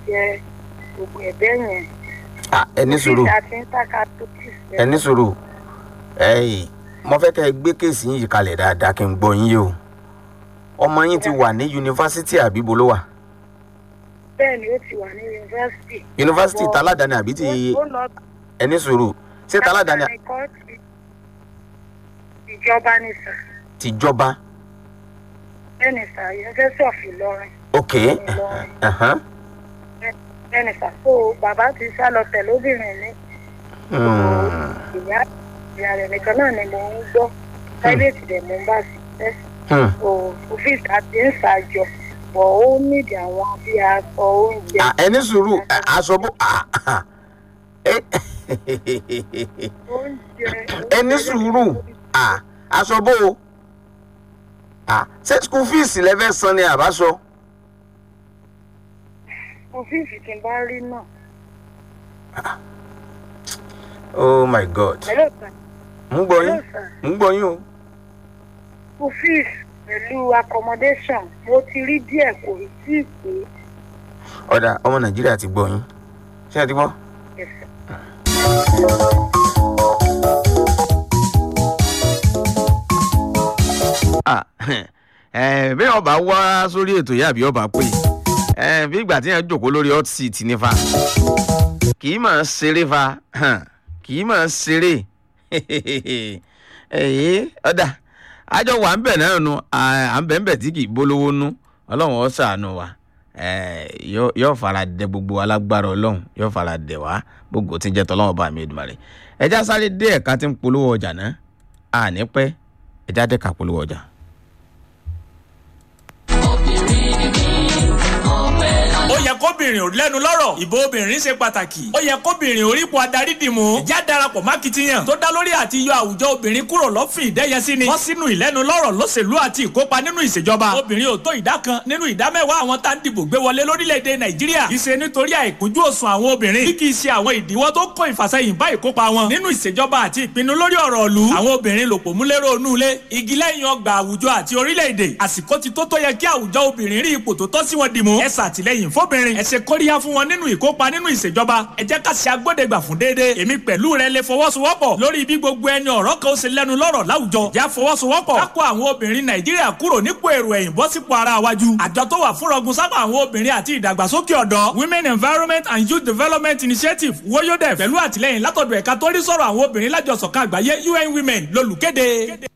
jẹ gbogbo ẹ̀bẹ̀ yẹn. Ah, ẹ ní sùúrù Ọ́fíìsì àti Intercatholic ẹ ní sùúrù ẹyìn mo fẹ́ kẹ́ ẹ gbé kéèsì yìí kalẹ̀ dáadáa kí n gbọ́ yín yé o ọmọ yín ti wà ní yunifásitì àbí bo ló wà bẹ́ẹ̀ ni ó ti wà ní yunifásitì. yunifásitì taládàáni àbí ti Ó- ó lọ ẹ ní sùúrù ṣé taládàáni Látàrí kọ́ọ̀tù ìjọba ní sà tìjọba bẹ́ẹ̀ ni sà yunifásitì of Ìlọrin ok Ìlọrin ẹ̀hán. bẹ́ẹ̀ ni sà so bàbá ti sá lọ tẹ̀lé obìnrin ní Hmm. ìyá ìyá rẹ̀ nìkan náà ni mò ń gbọ́ private dẹ̀ mo ń bá sí ẹ́ Hmm. so ọ́fíìsì àti ń ṣàjọ bọ̀ ó nídìí àwọn bí aṣọ oúnjẹ. Ah, ẹ ní sùúrù ẹ, aṣọ bó ah, ah. ẹ oúnjẹ ẹ ní sùúrù Ah, aṣọ bó o Ah, ṣé school fees lẹ́fẹ̀ẹ́ san ni àbáṣọ. ọ́fíìsì tí n bá rí náà. oh my god hello sir ń gbọ́ hello yín sir ń gbọ́ yín o. ọ́fíìsì pẹ̀lú accommodation mo ti rí díẹ̀ kò rí sí ìpè ọ̀dà ọmọ nàìjíríà ti gbọ́ yín ṣé ẹ ti gbọ́. ẹ̀sẹ̀. Ah, eh, bí ọba wá sórí ètò yìí àbí ọba pé eh, bí ìgbà tí yẹn jòkó lórí hot seat ní fa kì í máa ṣeré fa hàn, kì í máa ṣeré ẹ̀yìn ọ̀dà àjọ wà ń bẹ̀ náà nu à ń bẹ̀ ń bẹ̀ tí kì í bólówó nú ọlọ́run ó ṣàánú wa eh, yóò yóò fara dẹ gbogbo alágbára ọlọ́run yóò fara dẹ wá gbogbo tí ń jẹ́ tọ́lọ́run bá mi Èdùmàrè ẹja sáré dé ẹ̀ka tí ń polówó ọjà náà àní pẹ́ ẹja dẹ́ka polówó ọjà. ó yẹ kóbìnrin ò lẹ́nu lọ́rọ̀ ìbò obìnrin ṣe pàtàkì ó yẹ kóbìnrin orípo adarí dìmú ìjà darapọ̀ mákìtìyàn tó dá lórí àti yọ àwùjọ obìnrin kúrò lọ́fìn ìdẹ́yẹsí ni wọ́n sínú ìlẹ́nu lọ́rọ̀ lóṣèlú àti ìkópa nínú ìṣèjọba obìnrin ò tó ìdá kan nínú ìdá mẹ́wàá àwọn tá ń dìbò gbé wọlé lórílẹ̀‐èdè nàìjíríà kì í ṣe nítorí àìkúnjú òsùn àwọn obìnrin bí kì í ṣe àwọn ìdíwọ́ tó kó ìfàsẹ́yìn bá ìkópa wọn nínú ìṣèjọba àti ìpinnu lórí ọ̀rọ̀ ìlú àwọn obìnrin lòpọ̀ múlẹ́rọ̀ onú ilé igi lẹ́yìn ọgbà àwùjọ àti orílẹ̀-èdè àsìkò ti tó tó yẹ kí àwùjọ obìnrin rí ipò tó tọ́ sí wọn dìmú ẹ ṣàtìlẹ́yìn fóbìnrin ẹ ṣe kóríyá fún wọn nínú ìkópa nínú ìṣèjọba ẹ jẹ́ ká ṣe agbódegbà fún déédéé èmi pẹ̀lú rẹ lè fọwọ́sowọ́pọ̀ lórí bí gbogbo ẹni ọ̀rọ̀ kan ó ṣe lẹ́nu lọ́rọ̀ láwùjọ já fọwọ́sowọ́pọ̀ ká kó àwọn obìnrin nàìjíríà kúrò nípò èrò ẹ̀yìn bọ́ sípò ara wájú àjọ tó wà fún rọgùn sábà àwọn obìnrin àti ìdàgbàsókè ọ̀dọ́ women environment and youth development initiative woyodef pẹ̀lú àtìlẹ́yìn látọ̀dọ̀ ẹ̀ka tó rí sọ̀rọ̀ àwọn obìnrin lájọsọ̀kan àgbáyé un women lolùkéde.